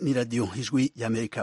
ni radiyo ijwi y'amerika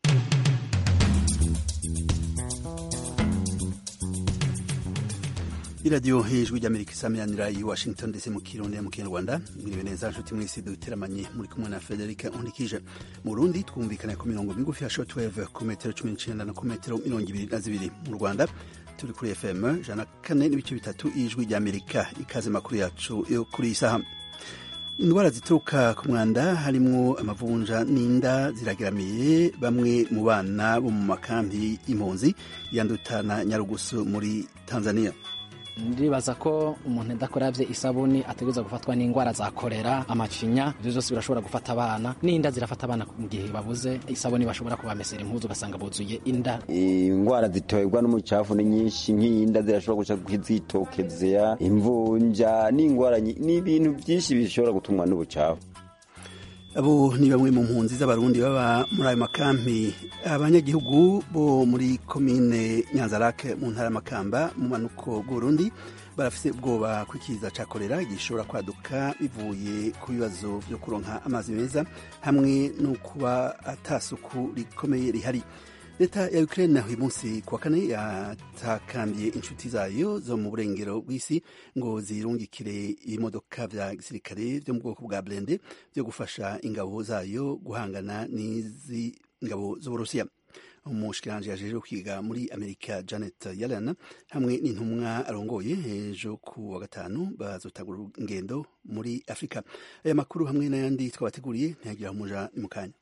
iradiyo ijwi ry'amerika isamiranira i washington ndetse mu kirundi mu kinyarwanda mwiriwe neza nshuti mwese duteramanye muri kumwe na frederica nkundikije mu burundi twumvikana ku mirongo migufi ya shortwave ku metero cumi n'icenda na ku metero mirongo ibiri na zibiri mu rwanda turi kuri fm ijana kane n'ibice bitatu ijwi ry'amerika ikaze makuru yacu yo kuri iyi saha indwara zituruka ku mwanda harimwo amavunja n'inda zirageramiye bamwe mu bana bo mu makambi y'impunzi yanduta na nyarugusu muri tanzania ndibaza ko umuntu adakoravye isabuni ategereza gufatwa n'indwara za korera amacinya ivyo vyose birashobora gufata abana n'inda zirafata abana mu gihe babuze isabuni bashobora kubamesera impuzu ugasanga buzuye inda indwara ziterwa n'umucafu ni nyinshi nk'inda zirashobora guca zitokezea imvunja n'indwara n'ibintu byinshi bishobora gutumwa n'ubucafu abo ni bamwe mu mpunzi z'abarundi baba muri ayo makampi abanyagihugu bo muri komine nyanzarake mu ntara y'amakamba mu manuko bw'uburundi barafise ubwoba ko ikiza ca korera gishobora kwaduka bivuye ku bibazo vyo kuronka amazi meza hamwe no kuba atasuku rikomeye rihari leta ya ukraine uyu munsi kuwa kane yatakambiye inshuti zayo zo mu burengero bw'isi ngo zirungikire ibimodoka vya gisirikare vyo mu bwoko bwa blende vyo gufasha ingabo zayo guhangana n'izi ngabo z'uburusiya umushikiranje yajejwe kwiga muri amerika janet yellen hamwe n'intumwa arongoye ejo ku wa gatanu bazotagura ingendo muri afurika aya makuru hamwe n'ayandi twabateguriye ntiyagira umuja ni mu kanya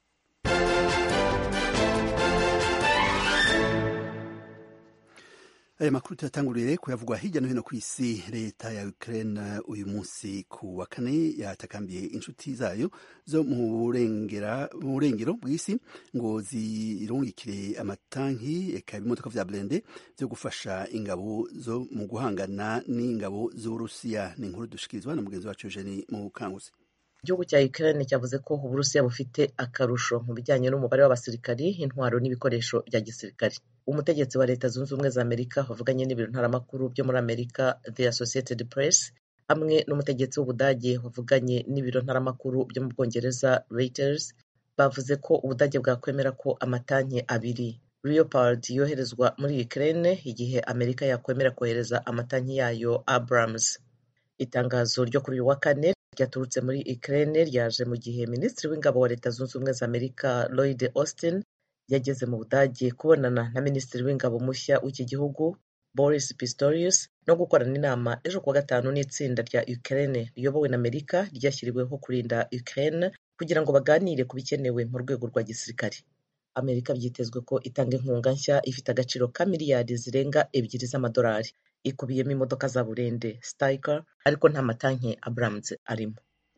aya makuru tuyatangurire kuyavugwa hirya no hino ku isi leta ya ukraine uyu munsi ku wa kane yatakambiye inshuti zayo zo mu burengero bw'isi ngo zirungikire amatanki eka ibimodoka vya blende vyo gufasha ingabo zo mu guhangana n'ingabo z'uburusiya ni inkuru dushikirizwa na mugenzi wacu eugeni mu kanguzi igihugu cya Ukraine cyavuze ko uburusiya bufite akarusho mu bijyanye n'umubare w'abasirikari intwaro n'ibikoresho bya gisirikare umutegetsi wa leta zunze ubumwe za amerika wavuganye n'ibiro ntaramakuru byo muri amerika the associated press hamwe n'umutegetsi w'ubudage wavuganye n'ibiro ntaramakuru byo mu bwongereza reuters bavuze ko ubudage bwakwemera ko amatanki abiri leopard yoherezwa muri Ukraine igihe amerika yakwemera kohereza amatanki yayo abrams itangazo ryo kuri uyu wa kane ryaturutse muri Ukraine ryaje mu gihe minisitiri w'ingabo wa leta zunze ubumwe za amerika Lloyd Austin yageze mu budage kubonana na minisitiri w'ingabo mushya w'iki gihugu Boris Pistorius no gukorana inama ejo kuwa gatanu n'itsinda rya Ukraine riyobowe na amerika ryashyiriweho kurinda Ukraine kugira ngo baganire ku bikenewe mu rwego rwa gisirikare amerika byitezwe ko itanga inkunga nshya ifite agaciro ka miliyari zirenga ebyiri z'amadolari ikubiyemo imodoka za burende Stryker ariko nta matanki Abrams arimo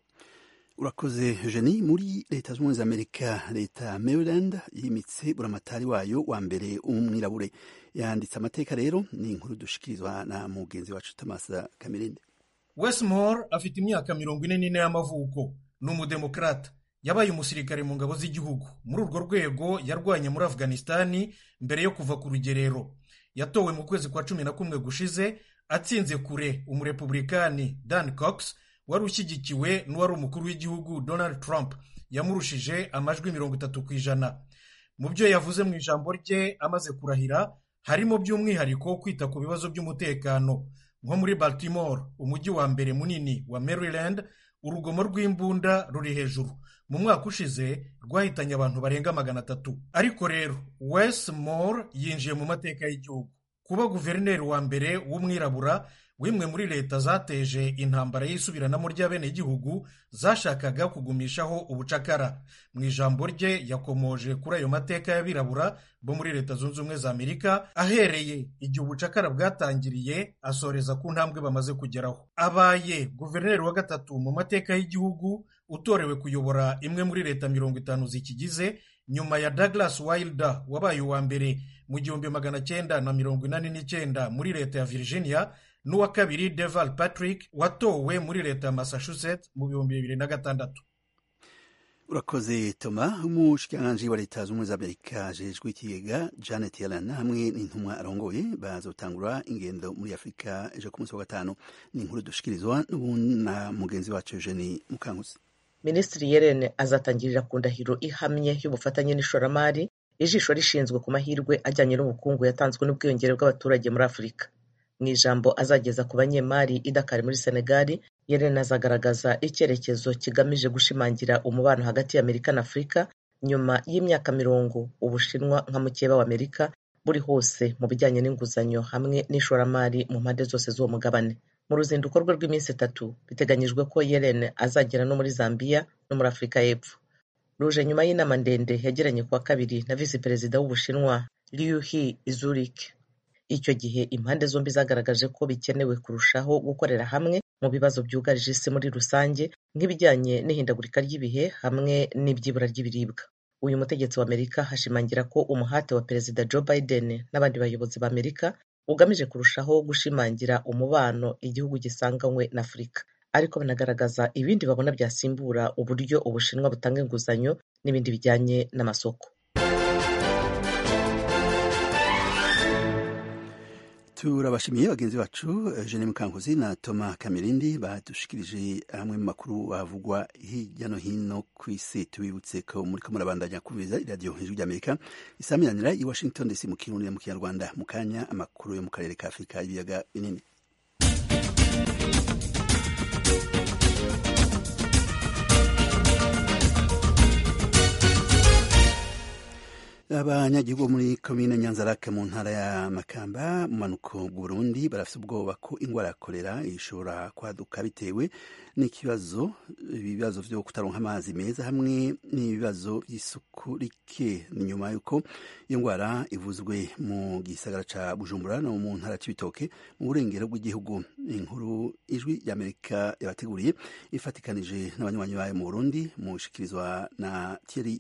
urakoze Eugenie muri leta zunze ubumwe za amerika leta maryland yimitse buramatari wayo wa mbere umwirabure yanditse amateka rero ni inkuru dushikirizwa na mugenzi wacu Thomas Kamirinde Westmore afite imyaka mirongo ine n'ine y'amavuko ni umudemokrata yabaye umusirikare mu ngabo z'igihugu muri urwo rwego yarwanye muri afghanistani mbere yo kuva ku rugerero yatowe mu kwezi kwa cumi na kumwe gushize atsinze kure umurepublikani Dan Cox wari ushyigikiwe n'uwari umukuru w'igihugu Donald Trump yamurushije amajwi mirongo itatu ku ijana mu byo yavuze mu ijambo rye amaze kurahira harimo by'umwihariko kwita ku bibazo by'umutekano nko muri Baltimore umujyi wa mbere munini wa Maryland urugomo rw'imbunda ruri hejuru mu mwaka ushize rwahitanye abantu barenga magana atatu ariko rero Westmore yinjiye mu mateka y'igihugu kuba guverineri wa mbere w'umwirabura w'imwe muri leta zateje intambara y'isubiranamo ry'abenegihugu zashakaga kugumishaho ubucakara mu ijambo rye yakomoje kuri ayo mateka y'abirabura bo muri leta zunze ubumwe za amerika ahereye igihe ubucakara bwatangiriye asoreza ku ntambwe bamaze kugeraho abaye guverineri wa gatatu mu mateka y'igihugu utorewe kuyobora imwe muri leta mirongo itanu zikigize nyuma ya Douglas Wilder wabaye uwa mbere mu gihumbi magana cyenda na mirongo inani n'icyenda muri leta ya Virginia n'uwa kabiri Deval Patrick watowe muri leta ya Massachusetts mu bihumbi bibiri na gatandatu urakoze toma umushikiranganji wa leta z'ubumwe za amerika ajejwe ikigega janet yellen hamwe n'intumwa arongoye bazotangura ingendo muri afurika ejo ku munsi wa gatanu ni inkuru dushikirizwa n'ubu na mugenzi wacu eugeni mukankusi minisitiri yellen azatangirira ku ndahiro ihamye y'ubufatanye n'ishoramari ijisho rishinzwe ku mahirwe ajyanye n'ubukungu yatanzwe n'ubwiyongere bw'abaturage muri afurika mu ijambo azageza ku banyemari i Dakar muri senegali yellen azagaragaza icyerekezo kigamije gushimangira umubano hagati y'amerika na afurika nyuma y'imyaka mirongo ubushinwa nka mukeba wa amerika buri hose mu bijyanye n'inguzanyo hamwe n'ishoramari mu mpande zose z'uwo mugabane mu ruzinduko rwe rw'iminsi itatu biteganyijwe ko yellen azagera no muri zambia no muri afurika y'epfo ruje nyuma y'inama ndende yagiranye kuwa kabiri na visi perezida w'ubushinwa liu he zurich icyo gihe impande zombi zagaragaje ko bikenewe kurushaho gukorera hamwe mu bibazo byugarije isi muri rusange nk'ibijyanye n'ihindagurika ry'ibihe hamwe n'ibyibura ry'ibiribwa uyu mutegetsi wa amerika hashimangira ko umuhate wa perezida joe biden n'abandi bayobozi ba amerika ugamije kurushaho gushimangira umubano igihugu gisanganywe na afurika ariko banagaragaza ibindi babona byasimbura uburyo ubushinwa butanga inguzanyo n'ibindi bijyanye n'amasoko turabashimiye bagenzi bacu Eugene Mukankuzi na Thomas Kamirindi badushikirije hamwe mu makuru bavugwa hirya no hino ku isi tubibutse ko muri ko murabandanya kumviriza iradiyo hejuru ry'Amerika isaminanira i Washington DC mu kirundi mu kinyarwanda mu kanya amakuru yo mu karere ka Afurika y'ibiyaga binini abanyagihugu muri komine nyanzarake mu ntara ya makamba mu manuko bw'uburundi barafite ubwoba ko indwara ya kolera ishobora kwaduka bitewe n'ikibazo ibibazo vyo kutaronka amazi meza hamwe n'ibibazo by'isuku rike ni nyuma y'uko iyo ndwara ivuzwe mu gisagara ca bujumbura no mu ntara c'ibitoke mu burengero bw'igihugu inkuru ijwi ry'amerika yabateguriye ifatikanije n'abanywanyi bayo mu burundi mushikirizwa na thierry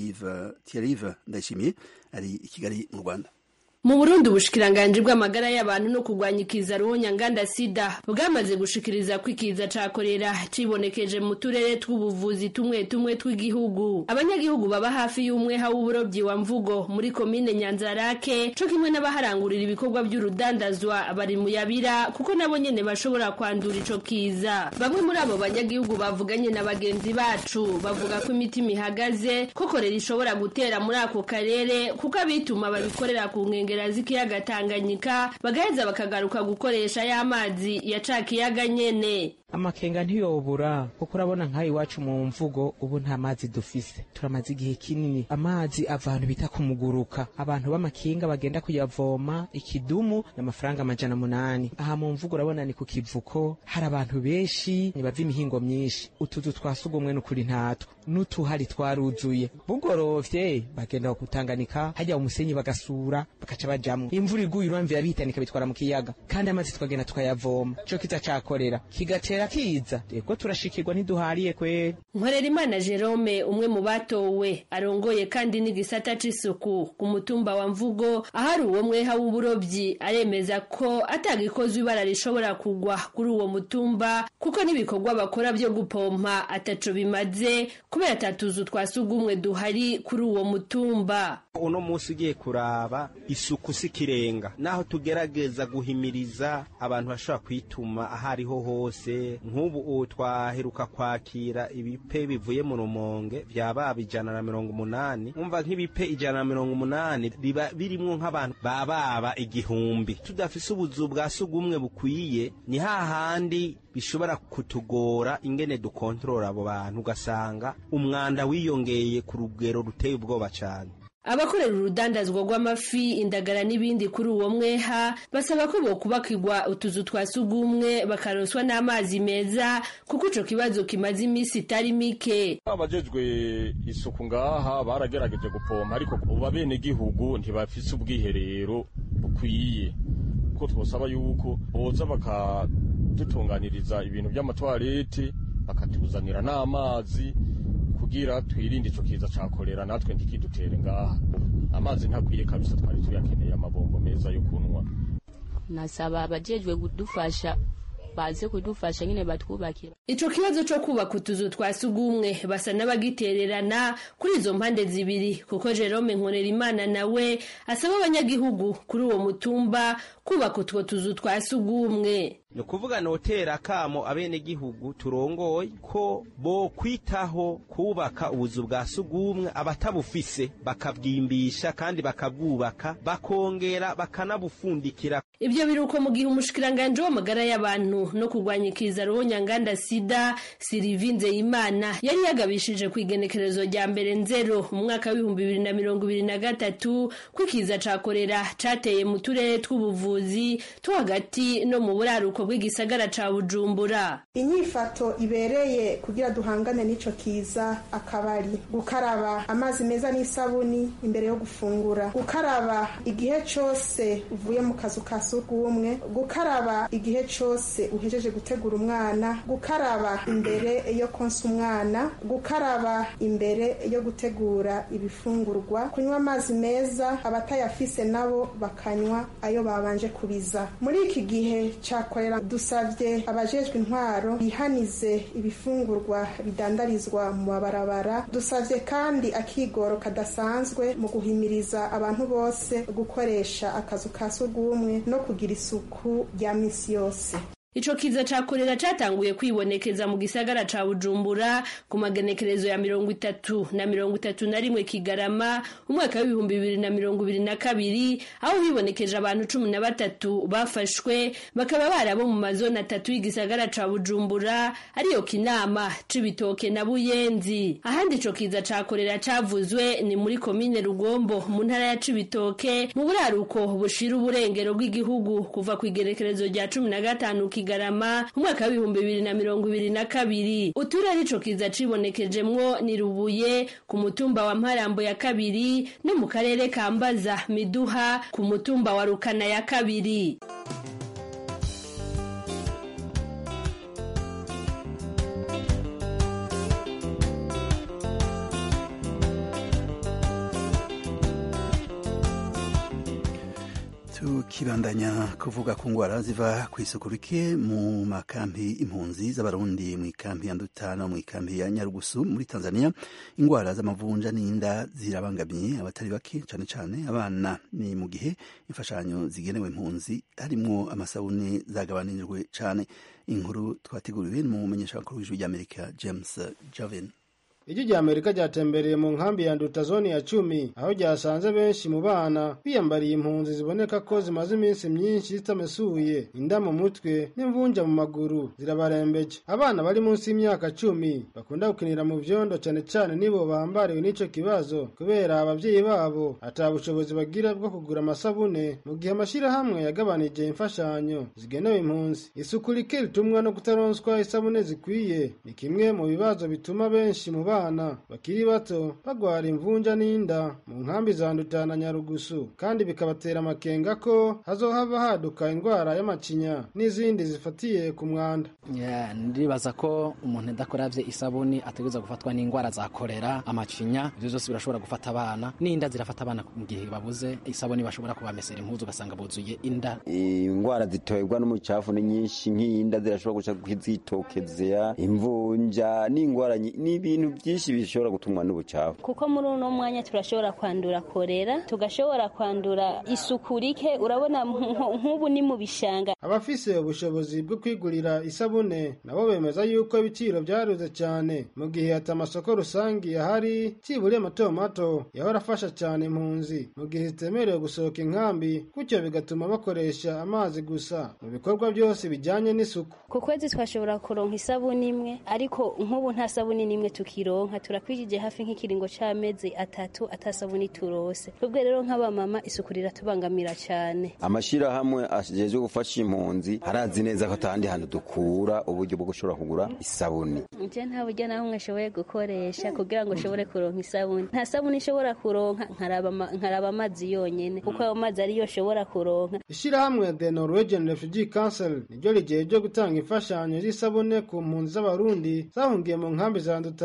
Thierry Ndayishimiye ari i Kigali mu Rwanda mu burundi ubushikiranganji bw'amagara y'abantu no kurwanya ikiza ruhonyanganda sida bwamaze gushikiriza ko ikiza ca korera cibonekeje mu turere tw'ubuvuzi tumwe tumwe tw'igihugu abanyagihugu baba hafi y'umweha w'uburobyi wa mvugo muri komine nyanzarake co kimwe n'abaharangurira ibikorwa by'urudandazwa bari mu yabira kuko nabo nyene bashobora kwandura ico kiza bamwe muri abo banyagihugu bavuganye na bagenzi bacu bavuga ko imitima ihagaze ko korera ishobora gutera muri ako karere kuko abituma babikorera ku nkengero nkengera z'ikiyaga Tanganyika bagaheza bakagaruka gukoresha ya mazi ya ca kiyaga nyene amakenga ntiyobura kuko urabona nk'aha iwacu mu mvugo ubu nta mazi dufise turamaze igihe kinini amazi ava ahantu bita kumuguruka abantu b'amakinga bagenda kuyavoma ikidumu n'amafaranga amajana munani aha mu mvugo urabona ni ku kivuko hari abantu benshi bava imihingo myinshi utuzu twa sugumwe n'ukuri ntatwo n'utuhari twaruzuye bugorovye bagenda kutanganika hajya umusenyi bagasura bagaca bajamwo imvura iguye uramvira bihitanika bitwara mu kiyaga kandi amazi tukagenda tukayavoma ico kiza cakorera kigatera kiza rego turashikirwa ntiduhariye kweri nkorera imana jerome umwe mu batowe arongoye kandi n'igisata c'isuku ku mutumba wa mvugo ahari uwo mweha w'uburobyi aremeza ko atagikozwe ibara rishobora kugwa kuri uwo mutumba kuko n'ibikorwa bakora byo gupompa ataco bimaze kubera atatuzu twa sugumwe duhari kuri uwo mutumba uno munsi ugiye kuraba isuku si kirenga naho tugerageza guhimiriza abantu bashobora kwituma aho ariho hose nk'ubu twaheruka kwakira ibipe bivuye mu rumonge byaba ijana na mirongo umunani umva nk'ibipe ijana na mirongo umunani biba birimwo nk'abantu bababa igihumbi tudafise ubuzu bwa sugumwe bukwiye ni hahandi bishobora kutugora ingene dukontorora abo bantu ugasanga umwanda wiyongeye ku rugero ruteye ubwoba cyane abakorera urudandazwa rw'amafi indagara n'ibindi kuri uwo mweha basaba ko bokubakirwa utuzu twa sugumwe bakaroswa n'amazi meza kuko ico kibazo kimaze iminsi itari mike abajejwe isuku ngaha baragerageje gupompa ariko ubu abenegihugu ntibafise ubwiherero bukwiye ko twosaba yuko boza bakadutunganiriza ibintu by'amatwarete bakatuzanira n'amazi kugira twirinde ico kiza ca kolera natwe ntikidutere ngaha amazi ntakwiye kabisa twari tuyakeneye amabombo meza yo kunwa nasaba abajejwe kudufasha baze kudufasha nyine batwubakira ico kibazo co kubaka utuzu twa sugumwe basa n'abagitererana kuri izo mpande zibiri kuko Jerome Nkorerimana nawe asaba abanyagihugu kuri uwo mutumba kubaka utwo tuzu twa sugumwe ni ukuvuga notera akamo abenegihugu turongoye ko bo kwitaho kubaka ubuzu bwa sugumwe abatabufise bakabwimbisha kandi bakabwubaka bakongera bakanabufundikira Ibyo biruko mu gihe umushikiranganje w'amagara y'abantu no kurwanya ikiza ruhonyanganda sida Sylvie Nzeyimana yari yagabishije ku igenekerezo rya mbere nzero mu mwaka w'ibihumbi bibiri na mirongo ibiri na gatatu ko ikiza ca korera cateye mu turere tw'ubuvuzi two hagati no mu buraruko bw'igisagara ca Bujumbura. inyifato ibereye kugira duhangane n'ico kiza akabari gukaraba amazi meza n'isabuni imbere yo gufungura gukaraba igihe cose uvuye mu kazu ka surwumwe gukaraba igihe cose uhejeje gutegura umwana gukaraba imbere yo konsa umwana gukaraba imbere yo gutegura ibifungurwa kunywa amazi meza abatayafise nabo bakanywa ayo babanje kubiza muri iki gihe cakorera dusavye abajejwe intwaro bihanize ibifungurwa bidandarizwa mu mabarabara dusavye kandi akigoro kadasanzwe mu guhimiriza abantu bose gukoresha akazu ka surwumwe no kugira isuku rya misi yose Ico kiza ca korera catanguye kwibonekeza mu gisagara ca Bujumbura ku magenekerezo ya mirongo itatu na mirongo itatu na rimwe Kigarama umwaka w'ibihumbi bibiri na mirongo ibiri na kabiri aho hibonekeje abantu cumi na batatu bafashwe bakaba barabo mu mazoni atatu y'igisagara ca Bujumbura ariyo Kinama Cibitoke na Buyenzi ahandi ico kiza ca korera cavuzwe ni muri komine Rugombo mu ntara ya Cibitoke mu buraruko bushira uburengero bw'igihugu kuva ku igenekerezo rya cumi na gatanu Kigarama umwaka w'ibihumbi bibiri na mirongo ibiri na kabiri uturere ico kiza cibonekejemwo ni Rubuye ku mutumba wa Mparambo ya kabiri no mu karere ka Mbaza Miduha ku mutumba wa Rukana ya kabiri tukibandanya kuvuga ku ngwara ziva ku isuku rike mu makampi impunzi z'abarundi mu ikampi ya Nduta no mu ikampi ya Nyarugusu muri Tanzania ingwara z'amavunja n'inda zirabangamiye abatari bake cane cane abana ni mu gihe imfashanyo zigenewe impunzi harimwo amasabune zagabanijwe cane inkuru twateguriwe mu mumenyeshamakuru w'ijwi ry'Amerika James Javen Ijwi rya Amerika ryatembereye mu nkambi ya Nduta zone ya cumi aho ryasanze benshi mu bana biyambariye impunzi ziboneka ko zimaze iminsi myinshi zitamesuye inda mu mutwe n'imvunja mu maguru zirabarembeje abana bari munsi y'imyaka cumi bakunda gukinira mu vyondo cane cane nibo bambariwe n'ico kibazo kubera abavyeyi babo ata bushobozi bagira bwo kugura amasabune mu gihe amashirahamwe yagabanije imfashanyo zigenewe impunzi isuku rike ritumwa no kutaronswa isabune zikwiye ni kimwe mu bibazo bituma benshi mu bana abana bakiri bato bagwara imvunja n'inda mu nkambi za Nduta na Nyarugusu kandi bikabatera amakenga ko hazohava haduka indwara y'amacinya n'izindi zifatiye ku mwanda Yeah, ndibaza ko umuntu adakoravye isabuni ategereza gufatwa n'ingwara za korera amacinya ivyo vyose birashobora gufata abana n'inda zirafata abana mu gihe babuze isabuni bashobora kubamesera impuzu ugasanga buzuye inda ingwara ziterwa n'umucafu ni nyinshi nk'inda zirashobora guca kwizitokezea imvunja n'ingwara nyi- n'ibintu byinshi bishobora gutumwa n'ubucafu kuko muri uno mwanya turashobora kwandura korera tugashobora kwandura isuku rike urabona nk- nk'ubu ni mu bishanga abafise ubushobozi bwo kwigurira isabune nabo bemeza yuko ibiciro byaruze cyane mu gihe ati amasoko rusangi ahari ciburiye mato mato yahora afasha cyane impunzi mu gihe zitemerewe gusohoka inkambi gutyo bigatuma bakoresha amazi gusa mu bikorwa byose bijyanye n'isuku ku kwezi twashobora kuronka isabuni imwe ariko nk'ubu nta sabuni n'imwe tukironka turakwijije hafi nk'ikiringo c'amezi atatu atasabuni turose twebwe rero nk'abamama isuku riratubangamira cyane amashirahamwe ajejwe gufasha impunzi arazi neza ko atandi hantu dukura uburyo bwo gushobora kugura isabuni nje nta buryo na bumwe ashoboye gukoresha kugira ngo ushobore kuronka isabuni nta sabuni ishobora kuronka nkaraba ama- nkaraba amazi yonyene kuko ayo mazi ariyo ashobora kuronka ishirahamwe the norwegian refugee council niryo rigiye ryo gutanga imfashanyo z'isabune ku mpunzi z'abarundi zahungiye mu nkambi za nduta na nyarugusu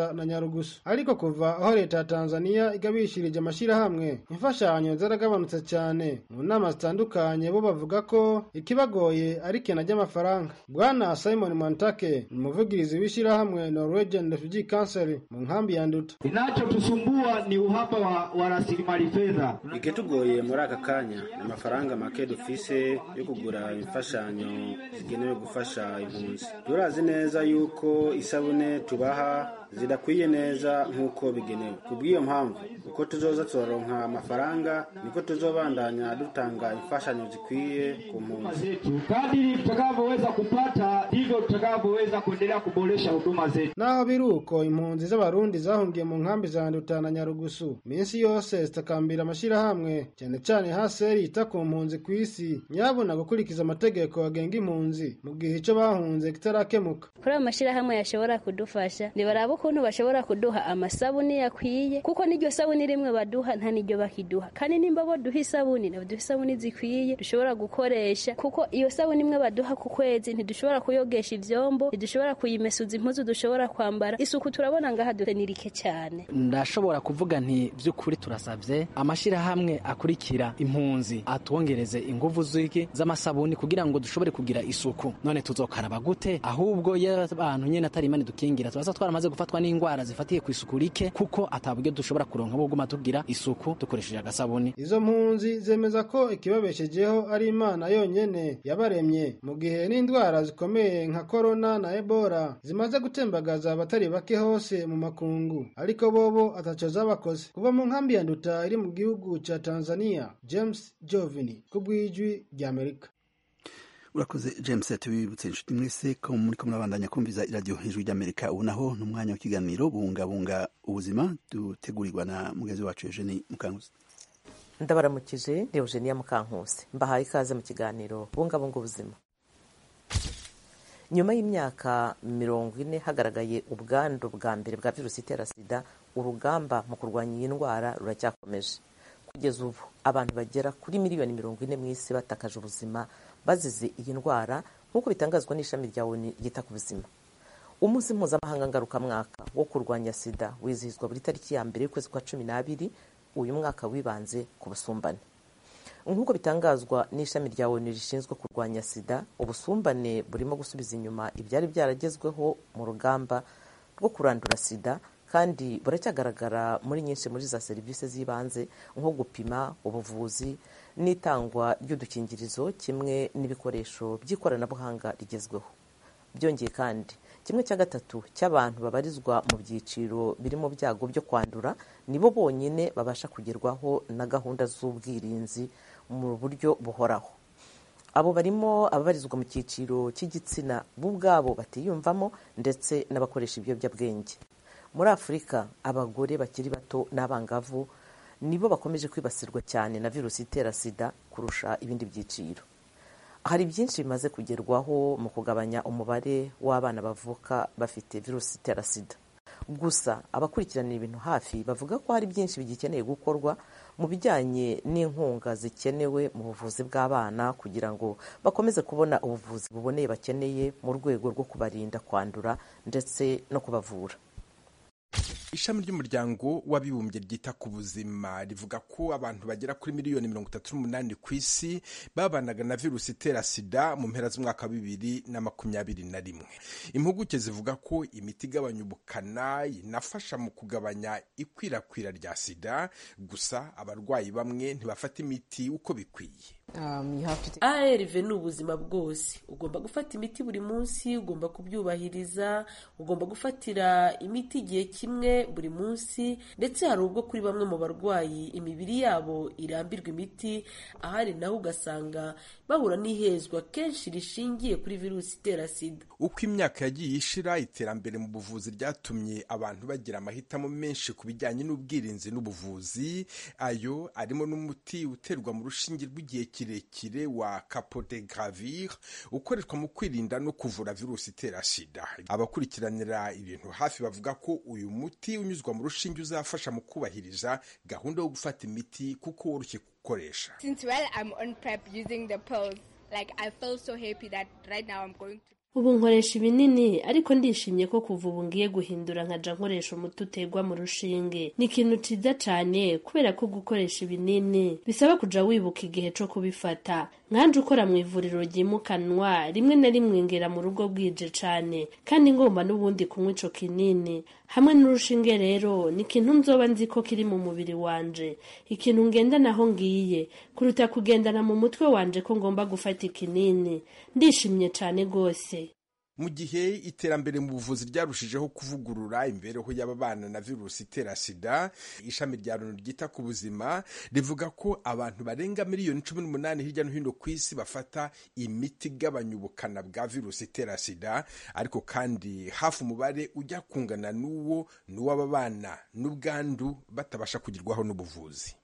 nyarugusu ariko kuva aho leta ya tanzaniya igabishirije amashyirahamwe imfashanyo zaragabanutse cyane mu nama zitandukanye bo bavuga ko ikibagoye ari kena ry'amafaranga bwana simon mantake ni umuvugirizi w'ishyirahamwe norwegian refugee council mu nkambi ya nduta Kinachotusumbua ni uhaba wa, wa rasilimali fedha. ikitugoye muri aka kanya ni amafaranga make dufise yo kugura imfashanyo zigenewe gufasha impunzi turazi neza yuko isabune tubaha zidakwiye neza nk'uko bigenewe kubw'iyo mpamvu uko tuzoza turaronka amafaranga niko tuzobandanya dutanga imfashanyo zikwiye ku mpunzi zetu. Kadiri tutakavyoweza kupata ndivyo tutakavyoweza kuendelea kuboresha huduma zetu. naho biri uko impunzi z'abarundi zahungiye mu nkambi za nduta na nyarugusu minsi yose zitakambira amashyirahamwe cyane cyane haseri yita ku mpunzi ku isi nyabuna gukurikiza amategeko agenga impunzi mu gihe icyo bahunze kitarakemuka kuri ayo mashyirahamwe yashobora kudufasha ntibaraba ukuntu bashobora kuduha amasabuni yakwiye kuko n'iryo sabuni rimwe baduha nta n'iryo bakiduha kandi nimba bo duha isabuni nabo duha isabuni zikwiye dushobora gukoresha kuko iyo sabuni imwe baduha ku kwezi ntidushobora kuyogesha ivyombo ntidushobora kuyimesuza impuzu dushobora kwambara isuku turabona ngaha dufite ni rike cyane ndashobora kuvuga nti by'ukuri turasabye amashyirahamwe akurikira impunzi atwongereze inguvu z'iki z'amasabuni kugira ngo dushobore kugira isuku none tuzokaraba gute ahubwo iyo abantu nyine atari imana dukingira turaza twaramaze gufatwa n'indwara zifatiye ku isuku rike kuko ataburyo dushobora kuronka bwo guma tugira isuku dukoresheje agasabuni izo mpunzi zemeza ko ikibabeshejeho ari imana yonyene yabaremye mu gihe n'indwara zikomeye nka korona na ebola zimaze gutembagaza abatari bake hose mu makungu ariko bobo ataco zabakoze kuva mu nkambi ya nduta iri mu gihugu ca tanzania james jovini ku bw'ijwi ry'amerika urakoze james tubibutse inshuti mwese ko muriko murabandanya kumviza iradiyo ijwi ry'amerika ubu naho ni umwanya w'ikiganiro bungabunga ubuzima dutegurirwa na mugenzi wacu eugenie mukanguzi ndabaramukije ni eugenia mukankusi mbahaye ikaze mu kiganiro bungabunga ubuzima nyuma y'imyaka mirongo ine hagaragaye ubwandu bwa mbere bwa virusi itera sida urugamba mu kurwanya iyi ndwara ruracyakomeje kugeza ubu abantu bagera kuri miliyoni mirongo ine mu isi batakaje ubuzima bazize iyi ndwara nk'uko bitangazwa n'ishami rya oni ryita ku buzima umunsi mpuzamahanga ngarukamwaka wo kurwanya sida wizihizwa buri tariki ya mbere y'ukwezi kwa cumi n'abiri uyu mwaka wibanze ku busumbane nk'uko bitangazwa n'ishami rya onu rishinzwe kurwanya sida ubusumbane burimo gusubiza inyuma ibyari byaragezweho mu rugamba rwo kurandura sida kandi buracyagaragara muri nyinshi muri za serivisi z'ibanze nko gupima ubuvuzi n'itangwa ry'udukingirizo kimwe n'ibikoresho by'ikoranabuhanga rigezweho byongeye kandi kimwe cya gatatu cy'abantu babarizwa mu byiciro biri mu byago byo kwandura nibo bonyine babasha kugerwaho na gahunda z'ubwirinzi mu buryo buhoraho abo barimo ababarizwa mu cyiciro cy'igitsina bo ubwabo batiyumvamo ndetse n'abakoresha ibiyobyabwenge muri afurika abagore bakiri bato n'abangavu nibo bakomeje kwibasirwa cyane na virusi itera sida kurusha ibindi byiciro hari byinshi bimaze kugerwaho mu kugabanya umubare w'abana bavuka bafite virusi itera sida gusa abakurikiranira ibintu hafi bavuga ko hari byinshi bigikeneye gukorwa mu bijyanye n'inkunga zikenewe mu buvuzi bw'abana kugira ngo bakomeze kubona ubuvuzi buboneye bakeneye mu rwego rwo kubarinda kwandura ndetse no kubavura ishami ry'umuryango w'abibumbye ryita ku buzima rivuga ko abantu bagera kuri miliyoni mirongo itatu n'umunani ku isi babanaga na virusi itera sida mu mpera z'umwaka wa bibiri na makumyabiri na rimwe impuguke zivuga ko imiti igabanya ubukana inafasha mu kugabanya ikwirakwira rya sida gusa abarwayi bamwe ntibafata imiti uko bikwiye arv ni ubuzima bwose ugomba gufata imiti buri munsi ugomba kubyubahiriza ugomba gufatira imiti igihe kimwe buri munsi ndetse hari ubwo kuri bamwe mu barwayi imibiri yabo irambirwa imiti ahari naho ugasanga bahura n'ihezwa kenshi rishingiye kuri virusi itera sida uko imyaka yagiye ishira iterambere mu buvuzi ryatumye abantu bagira amahitamo menshi ku bijyanye n'ubwirinzi n'ubuvuzi ayo arimo n'umuti uterwa mu rushinge rw'igihe kirekire wa capotegravir ukoreshwa mu kwirinda no kuvura virusi itera sida abakurikiranira ibintu hafi bavuga ko uyu muti unyuzwa mu rushinge uzafasha mu kubahiriza gahunda yo gufata imiti kuko woroshye gukoresha Since while I'm on prep using the pills, like I feel so happy that right now I'm going to ubu nkoresha ibinini ariko ndishimye ko kuva ubu ngiye guhindura nkaja nkoresha umuti uterwa mu rushinge ni ikintu ciza cane kubera ko gukoresha ibinini bisaba kuja wibuka igihe co kubifata nkanje ukora mu ivuriro ryimukanwa rimwe na rimwe ngera mu rugo bwije cane kandi ngomba n'ubundi kunywa ico kinini hamwe n'urushinge rero ni ikintu nzoba nzi ko kiri mu mubiri wanje ikintu ngendana aho ngiye kuruta kugendana mu mutwe wanje ko ngomba gufata ikinini ndishimye cane gose mu gihe iterambere mu buvuzi ryarushijeho kuvugurura imibereho y'ababana na virusi itera sida ishami rya loni ryita ku buzima rivuga ko abantu barenga miliyoni cumi n'umunani hirya no hino ku isi bafata imiti igabanya ubukana bwa virusi itera sida ariko kandi hafi umubare ujya kungana n'uwo n'uw'ababana n'ubwandu batabasha kugerwaho n'ubuvuzi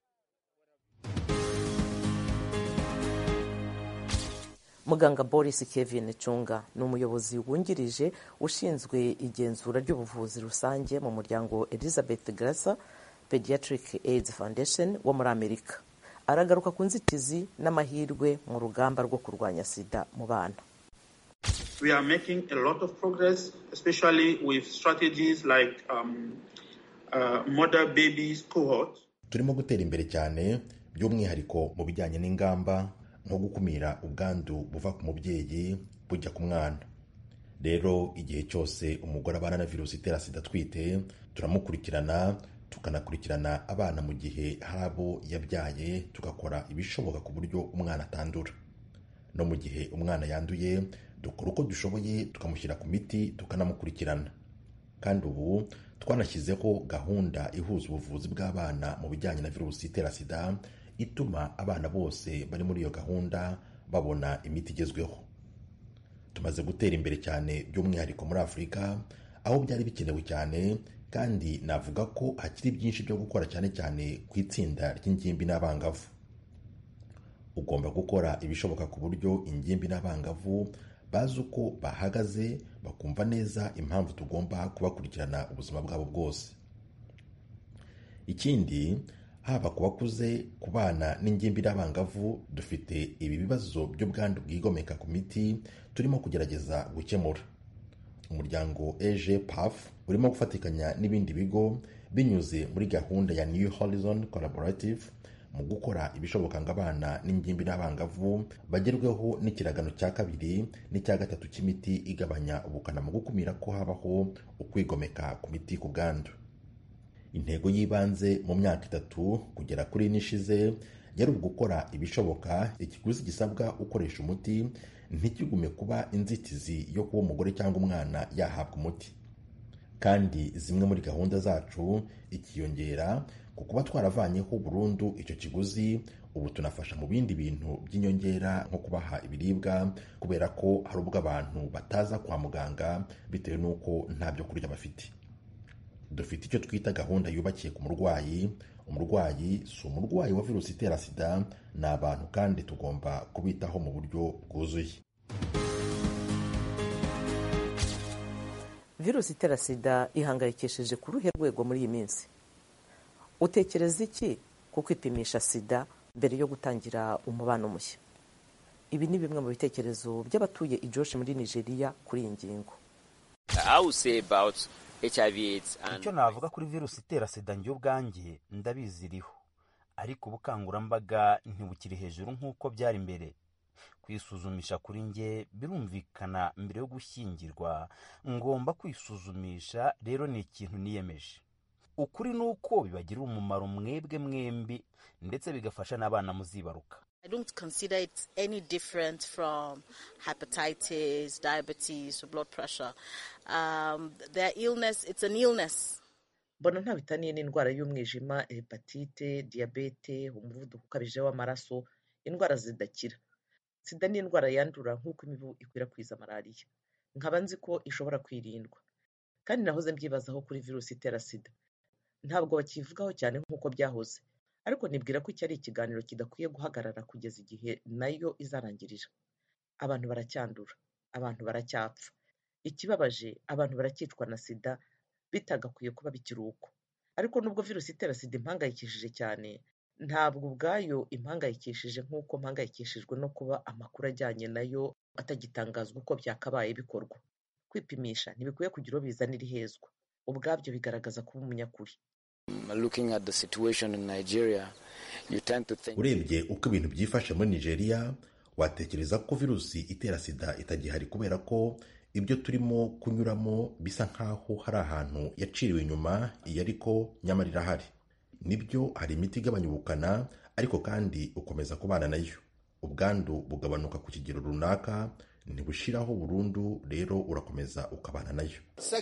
muganga boris kevin cunga ni umuyobozi wungirije ushinzwe igenzura ry'ubuvuzi rusange mu muryango elizabeth grasa pediatric aids foundation wo muri amerika aragaruka ku nzitizi n'amahirwe mu rugamba rwo kurwanya sida mu bana We are making a lot of progress, especially with strategies like um, uh, mother babies cohort. turimo gutera imbere cyane by'umwihariko mu bijyanye n'ingamba nko gukumira ubwandu buva ku mubyeyi bujya ku mwana rero igihe cyose umugore abana na virusi itera sida atwite turamukurikirana tukanakurikirana abana mu gihe hari abo yabyaye tugakora ibishoboka ku buryo umwana atandura no mu gihe umwana yanduye dukora uko dushoboye tukamushyira ku miti tukanamukurikirana kandi ubu twanashyizeho gahunda ihuza ubuvuzi bw'abana mu bijyanye na virusi itera sida ituma abana bose bari muri iyo gahunda babona imiti igezweho tumaze gutera imbere cyane by'umwihariko muri afurika aho byari bikenewe cyane kandi navuga ko hakiri byinshi byo gukora cyane cyane ku itsinda ry'ingimbi n'abangavu ugomba gukora ibishoboka ku buryo ingimbi n'abangavu bazi uko bahagaze bakumva neza impamvu tugomba kubakurikirana ubuzima bwabo bwose ikindi haba ku bakuze ku bana n'ingimbi n'abangavu dufite ibi bibazo by'ubwandu bwigomeka ku miti turimo kugerageza gukemura umuryango eje paf urimo gufatikanya n'ibindi bigo binyuze muri gahunda ya new horizon collaborative mu gukora ibishoboka ngo abana n'ingimbi n'abangavu bagerweho n'ikiragano cya kabiri n'icya gatatu cy'imiti igabanya ubukana mu gukumira ko habaho ukwigomeka ku miti ku bwandu intego y'ibanze mu myaka itatu kugera kuri ine ishize yari ugukora ibishoboka ikiguzi gisabwa ukoresha umuti ntikigume kuba inzitizi yo kuba umugore cyangwa umwana yahabwa umuti kandi zimwe muri gahunda zacu ikiyongera ku kuba twaravanyeho burundu icyo kiguzi ubu tunafasha mu bindi bintu by'inyongera nko kubaha ibiribwa kubera ko hari ubwo abantu bataza kwa muganga bitewe n'uko nta byo kurya bafite dufite icyo twita gahunda yubakiye ku murwayi umurwayi si umurwayi wa virusi itera sida ni abantu kandi tugomba kubitaho mu buryo bwuzuye virusi itera sida ihangayikishije ku ruhe rwego muri iyi minsi utekereza iki ku kwipimisha sida mbere yo gutangira umubano mushya ibi ni bimwe mu bitekerezo by'abatuye ijoshi muri nigeria kuri iyi ngingo icyo navuga kuri virusi itera sida njye ubwanjye ndabiziriho ariko ubukangurambaga ntibukiri hejuru nk'uko byari mbere kwisuzumisha kuri njye birumvikana mbere yo gushyingirwa ngomba kwisuzumisha rero ni ikintu niyemeje ukuri ni uko bibagirira umumaro mwebwe mwembi ndetse bigafasha n'abana muzibaruka I don't consider it any different from hepatitis, diabetes, or blood pressure. Um, their illness, it's an illness. mbona nta bitaniye n'indwara y'umwijima hepatite diyabete umuvuduko ukabije w'amaraso indwara zidakira sida ni indwara yandura nk'uko imibu ikwirakwiza malariya nkaba nzi ko ishobora kwirindwa kandi nahoze mbyibazaho kuri virusi itera sida ntabwo bakivugaho cyane nk'uko byahoze ariko nibwira ko iki ari ikiganiro kidakwiye guhagarara kugeza igihe nayo izarangirira abantu baracyandura abantu baracyapfa ikibabaje abantu baracyicwa na sida bitagakwiye kuba bikiri uko ariko nubwo virusi itera sida impangayikishije cyane ntabwo ubwayo impangayikishije nk'uko mpangayikishijwe no kuba amakuru ajyanye nayo atagitangazwa uko byakabaye bikorwa kwipimisha ntibikwiye kugira uwo bizanira ihezwa ubwabyo bigaragaza kuba umunyakuri urebye uko ibintu byifashe muri nigeria watekereza ko virusi itera sida itagihari kubera ko ibyo turimo kunyuramo bisa nk'aho hari ahantu yaciriwe inyuma iyo ariko nyamara irahari nibyo hari imiti igabanya ubukana ariko kandi ukomeza kubana nayo ubwandu bugabanuka ku kigero runaka ntibushiraho burundu rero urakomeza ukabana nayo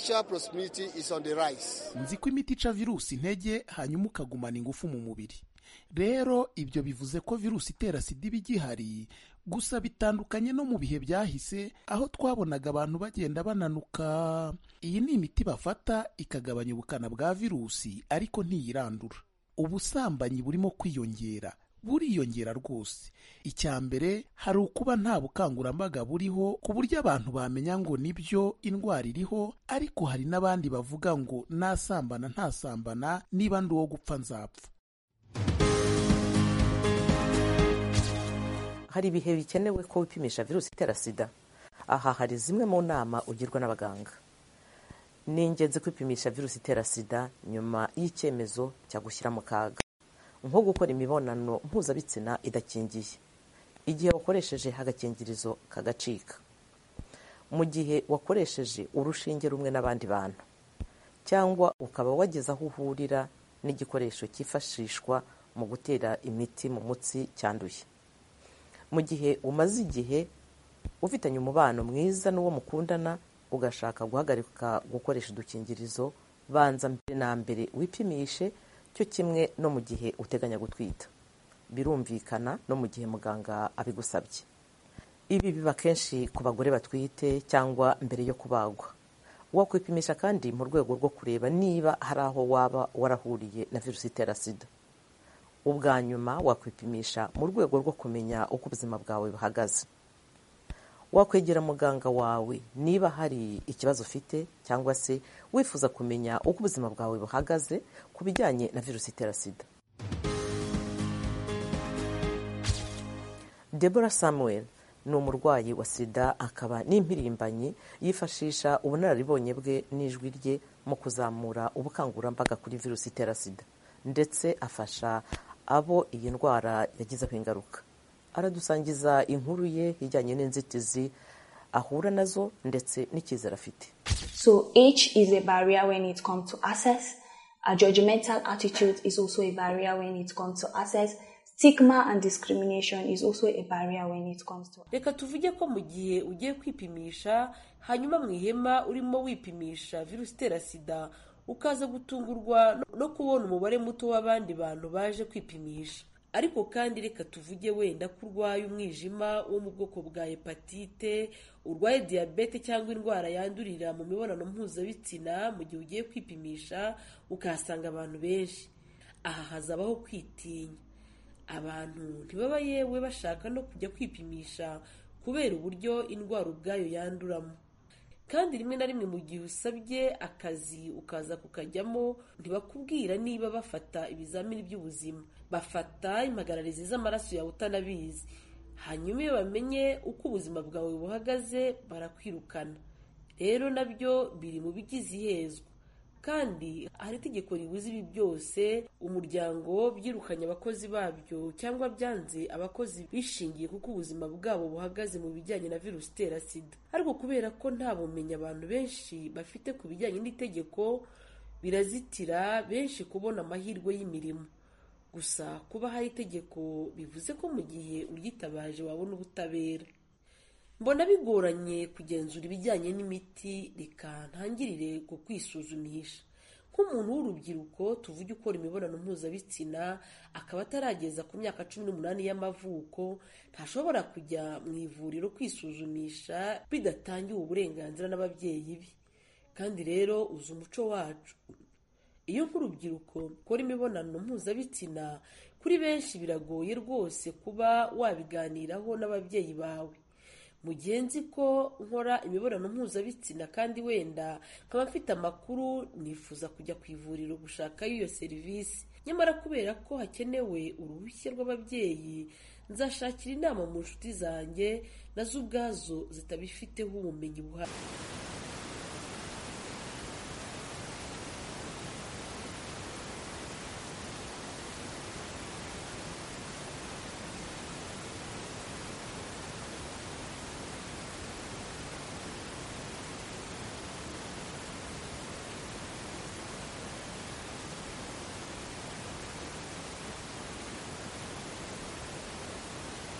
nzi ko imiti ica virusi intege hanyuma ukagumana ingufu mu mubiri rero ibyo bivuze ko virusi itera sida iba igihari gusa bitandukanye no mu bihe byahise aho twabonaga abantu bagenda bananuka iyi ni imiti bafata ikagabanya ubukana bwa virusi ariko ntiyirandura ubusambanyi burimo kwiyongera buriyongera rwose icya mbere hari ukuba nta bukangurambaga buriho ku buryo abantu bamenya ngo nibyo indwara iriho ariko hari n'abandi bavuga ngo nasambana ntasambana niba ndi uwo gupfa nzapfa hari ibihe bikenewe ko wipimisha virusi itera sida aha hari zimwe mu nama ugirwa n'abaganga ni ingenzi kwipimisha virusi itera sida nyuma y'icyemezo cya gushyira mu kaga nko gukora imibonano mpuzabitsina idakingiye igihe wakoresheje agakingirizo kagacika mu gihe wakoresheje urushinge rumwe n'abandi bantu cyangwa ukaba wageze aho uhurira n'igikoresho cyifashishwa mu gutera imiti mu mutsi cyanduye mu gihe umaze igihe ufitanye umubano mwiza n'uwo mukundana ugashaka guhagarika gukoresha udukingirizo banza mbere na mbere wipimishe cyo kimwe no mu gihe uteganya gutwita birumvikana no mu gihe muganga abigusabye ibi biba kenshi ku bagore batwite cyangwa mbere yo kubagwa wakwipimisha kandi mu rwego rwo kureba niba hari aho waba warahuriye na virusi itera sida ubwa nyuma wakwipimisha mu rwego rwo kumenya uko ubuzima bwawe buhagaze wakwegera muganga wawe niba hari ikibazo ufite cyangwa se wifuza kumenya uko ubuzima bwawe buhagaze ku bijyanye na virusi itera sida Deborah Samuel ni umurwayi wa sida akaba n'impirimbanyi yifashisha ubunararibonye bwe n'ijwi rye mu kuzamura ubukangurambaga kuri virusi itera sida ndetse afasha abo iyi ndwara yagizeho ingaruka aradusangiza inkuru ye ijyanye n'inzitizi ahura nazo ndetse n'icyizere afite So age is a barrier when it comes to access. A judgmental attitude is also a barrier when it comes to access. Stigma and discrimination is also a barrier when it comes to reka tuvuge ko mu gihe ugiye kwipimisha hanyuma mu ihema urimo wipimisha virusi itera sida ukaza gutungurwa no kubona umubare muto w'abandi bantu baje kwipimisha ariko kandi reka tuvuge wenda ko urwaye umwijima wo mu bwoko bwa hepatite urwaye diyabete cyangwa indwara yandurira mu mibonano mpuzabitsina mu gihe ugiye kwipimisha ukahasanga abantu benshi aha hazabaho kwitinya abantu ntibaba yewe bashaka no kujya kwipimisha kubera uburyo indwara ubwayo yanduramo kandi rimwe na rimwe mu gihe usabye akazi ukaza kukajyamo ntibakubwira niba bafata ibizamini by'ubuzima bafata impagararizi z'amaraso yawe utanabizi hanyuma iyo bamenye uko ubuzima bwawe buhagaze barakwirukana rero nabyo biri mu bigize ihezwa kandi hari itegeko ribuza ibi byose umuryango byirukanye abakozi babyo cyangwa byanze abakozi bishingiye kuko ubuzima bwabo buhagaze mu bijyanye na virusi itera sida ariko kubera ko nta bumenyi abantu benshi bafite ku bijyanye n'itegeko birazitira benshi kubona amahirwe y'imirimo gusa kuba hari itegeko bivuze ko mu gihe uryitabaje wabona ubutabera mbona bigoranye kugenzura ibijyanye n'imiti reka ntangirire ku kwisuzumisha nk'umuntu w'urubyiruko tuvuge ukora imibonano mpuzabitsina akaba atarageza ku myaka cumi n'umunani y'amavuko ntashobora kujya mu ivuriro kwisuzumisha bidatangiwe uburenganzira n'ababyeyi be kandi rero uzi umuco wacu iyo nk'urubyiruko ukora imibonano mpuzabitsina kuri benshi biragoye rwose kuba wabiganiraho n'ababyeyi bawe mu gihe nzi ko nkora imibonano mpuzabitsina kandi wenda nkaba mfite amakuru nifuza kujya ku ivuriro gushakayo iyo serivisi nyamara kubera ko hakenewe uruhushya rw'ababyeyi nzashakira inama mu nshuti zanjye nazo ubwazo zitabifiteho ubumenyi buhari